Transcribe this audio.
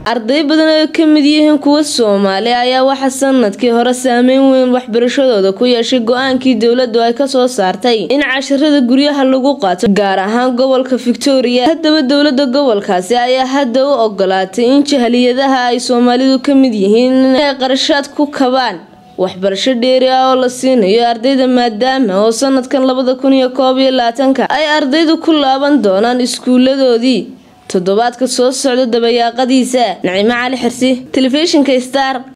arday badan oo ka mid yihiin kuwa soomaali ayaa waxaa sanadkii hore saameyn weyn waxbarashadooda ku yeeshay go-aankii dowladdu ay kasoo saartay in casharada guryaha lagu qaato gaar ahaan gobolka victoria haddaba dowlada gobolkaasi ayaa hadda u ogolaatay in jahaliyadaha ay soomaalidu ka mid yihiin inay qarashaad ku kabaan waxbarasho dheeri ah oo la siinayo ardayda maadaama oo sanadkan labada kun iyo koob iyo labaatanka ay ardaydu ku laaban doonaan iskuuladoodii toddobaadka soo socda dabayaaqadiisa nacimo cali xirsi telefishinka star